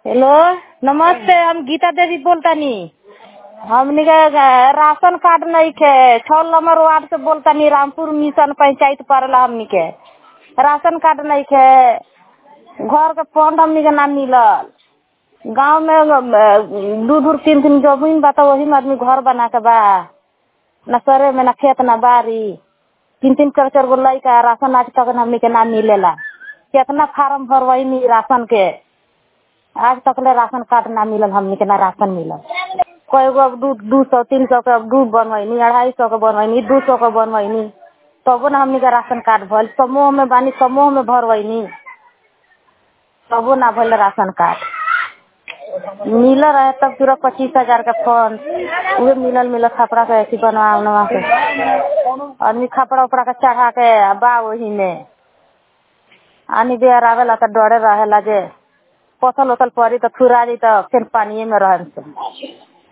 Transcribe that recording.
hello नमस्ते हम गीता देवी बोलतानी हमनी के राशन कार्ड नइखे छः नंबर वार्ड से बोलतानी रामपुर मिशन पंचायत पड़ला हमनी के राशन कार्ड नइखे घर के फंड हमनी के ना मिलल गाँव में दू दू तीन तीन जमीन बा त वही में आदमी घर बना के बा ना सरे में ना खेत ना बारी तीन तीन चार चार गो लइका राशन आज तक हमनी के ना मिलेला केतना फार्म भरवइनी राशन के आज तक ले राशन कार्ड ना मिलल हमनी के ना राशन मिलल कई गो अब दू दू सौ तीन सौ के अब दू बनवैनी अढ़ाई सौ के बनवैनी दू सौ के बनवैनी तबो ना हमनी के राशन कार्ड भइल समूह में बानी समूह में भरवैनी तबो ना भइल राशन कार्ड मिलल रहे तब पूरा पच्चीस हजार के फंड उहे मिलल मिलल खपड़ा के ऐसी बनवा उनवा के आदमी खपड़ा उपड़ा के चढ़ा के बा वही में आनी बेर आवेला त डरे रहेला जे पथल उथल पड़ी त थुरा जी त फिर पानिये में रहन से